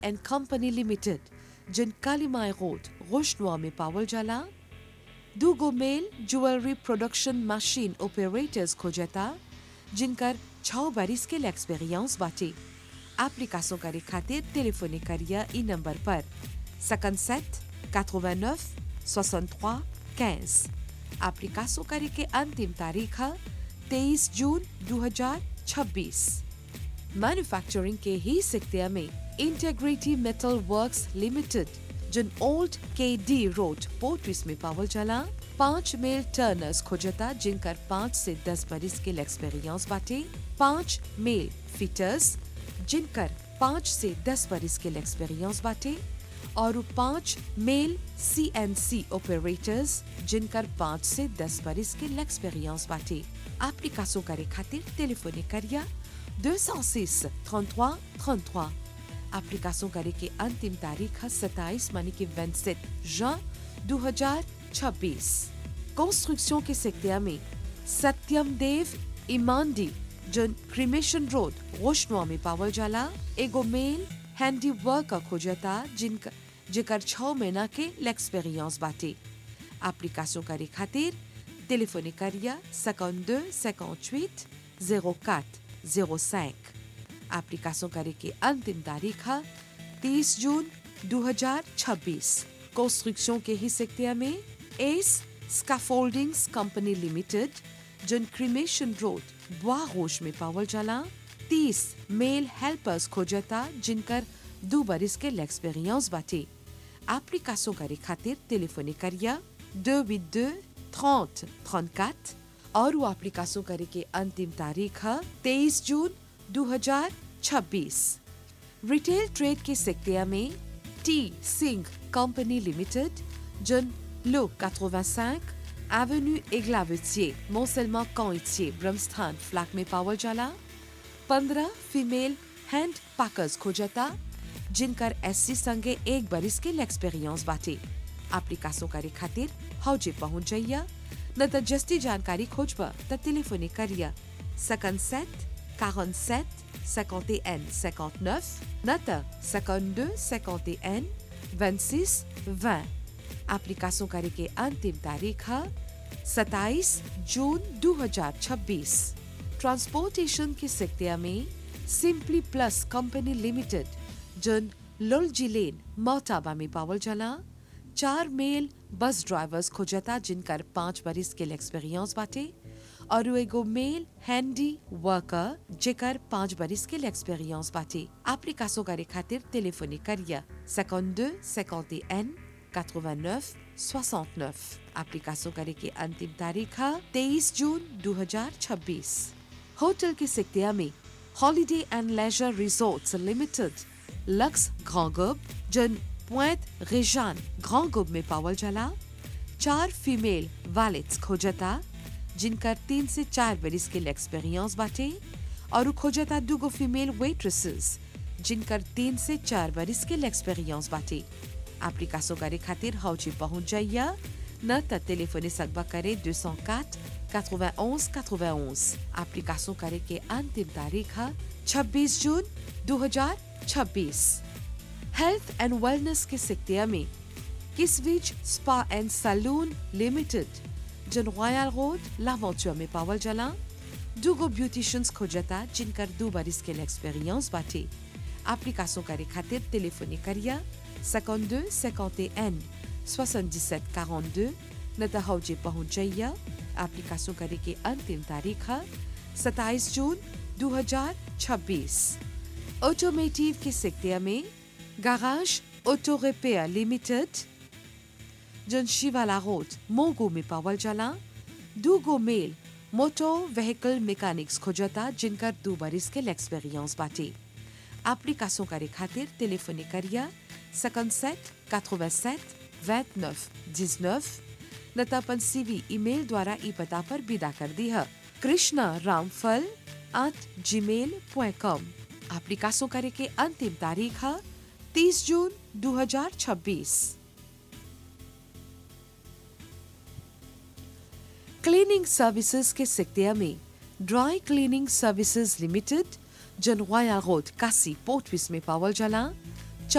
and company limited जिन Kalimai road रोशनुआ में पावल जाला दूगो male jewellery production machine operators खोजता जिनकर छः बरिस के एक्सपीरियंस बाटे एप्लीकेशन करे खातिर टेलीफोनी करिया ई नंबर पर 57 89 63 15 एप्लीकेशन करे के अंतिम तारीख है 23 जून 2026 मैन्युफैक्चरिंग के ही सेक्टर में इंटेग्रिटी मेटल वर्क्स लिमिटेड जिन ओल्ड के डी रोड पोर्ट्रिस में पावल चला पांच मेल टर्नर्स खोजता जिनकर पांच से दस बरिस के एक्सपीरियंस बाटे पांच मेल फिटर्स जिनकर पांच से दस बरिस के एक्सपीरियंस बाटे और पांच मेल सी एन सी ऑपरेटर्स जिनकर पांच से दस बरिस के एक्सपीरियंस बाटे एप्लीकेशन करे खातिर टेलीफोनी करिया 206 33 33 एप्लीकेशन करे के अंतिम तारीख है 27 मानी की 27 जुin 2026 कंस्ट्रक्शन के सेक्टर में सत्यम देव इमांडी जन क्रिमेशन रोड रोशनुआ में पावल जाला एगो मेल हैंडी वर्क खोजता जिनका जेकर छः महीना के एक्सपीरियंस बाटे एप्लीकेशन करे खातिर टेलीफोनी करिया 52 58 04 05 एप्लीकेशन करे के अंतिम तारीख है 30 जून 2026 कंस्ट्रक्शन के ही सेक्टर में एस स्काफोल्डिंग्स कंपनी लिमिटेड जन क्रिमेशन रोड बुआ रोश में पावल जाला 30 मेल हेल्पर्स खोजता जिनकर दो बरिस के एक्सपीरियंस बाटे एप्लीकेशन करे खातिर टेलीफोनी करिया 282 30 34 और वो एप्लीकेशन करे के अंतिम तारीख है 23 जून 2026 रिटेल ट्रेड के सेक्टर में टी सिंह कंपनी लिमिटेड जन लो 85 avenue Eglavetier, Mont-Seulement Canitier, Brahmasthan flat में पावल जाला पंद्रह फीमेल हैंड पैकर्स खोजता जिनकर एससी संगे एक बरिस के एक्सपीरियंस बाटे एप्लीकेशन करे खातिर हौजे पहुंच जाइया न त जस्ती जानकारी खोजबा त टेलीफोनी करिया 57 47 51 59 न त 52 51 26 20 एप्लीकेशन करे के अंतिम तारीख है 27 जून 2026 ट्रांसपोर्टेशन के सेक्टर में सिंपली प्लस कंपनी लिमिटेड जन लोलजी लेन मोटाबा में पावल चला चार मेल बस ड्राइवर्स खोजता जिनकर पांच बरिस के एक्सपीरियंस बाटे और एगो मेल हैंडी वर्कर जेकर पांच बरिस के एक्सपीरियंस बाटे एप्लीकेशन करे खातिर टेलीफोनी करिया 52 51 89 69 एप्लीकेशन करे के अंतिम तारीख है 23 जून 2026 होटल के सेक्टर में holiday and leisure resorts limited लक्स ग्रांगोब जन पॉइंट रेजान ग्रांगोब में पावल जाला चार फीमेल वैलेट्स खोजता जिनकर तीन से चार बरिस के एक्सपीरियंस बाटे और खोजता दुगो फीमेल वेट्रेसेस जिनकर तीन से चार बरिस के एक्सपीरियंस बाटे एप्लीकेशन करे खातिर हौजी पहुंच जाइया न त टेलीफोनी सकबा करे 204 91 91 एप्लीकेशन करे के अंतिम तारीख है 26 जून 2026 हेल्थ एंड वेलनेस के सेक्टर में किसविच स्पा एंड सैलून लिमिटेड जन रॉयल रोड लावेंचर में पावल जला दुगो ब्यूटिशियंस खोजता जिनकर दो बरिस के एक्सपीरियंस बाटे एप्लीकेशन करे खातिर टेलीफोनी करिया 52 51 77 42 न त हौजे पहुंच जाइया एप्लीकेशन करे के अंतिम तारीख है 27 जून 2026 ऑटोमेटिव के सेक्टर में गाराज ऑटो रिपेयर लिमिटेड जन शिवाला रोड मोगो में पावल जला दूगो मेल मोटो व्हीकल मैकेनिक्स खोजता जिनकर दो बरिस के एक्सपीरियंस बाटे एप्लीकेशन करे खातिर टेलीफोनी करिया 57 87 29 19 न त अपन सीवी ईमेल द्वारा ई पता पर विदा कर दी है कृष्णा रामफल एट जी मेल पॉइंट कॉम एप्लीकेशन करे के अंतिम तारीख है 30 जून 2026 क्लीनिंग सर्विसेज के सेक्टर में ड्राई क्लीनिंग सर्विसेज लिमिटेड जनवाया रोड कासी पोर्टविस में पावल जला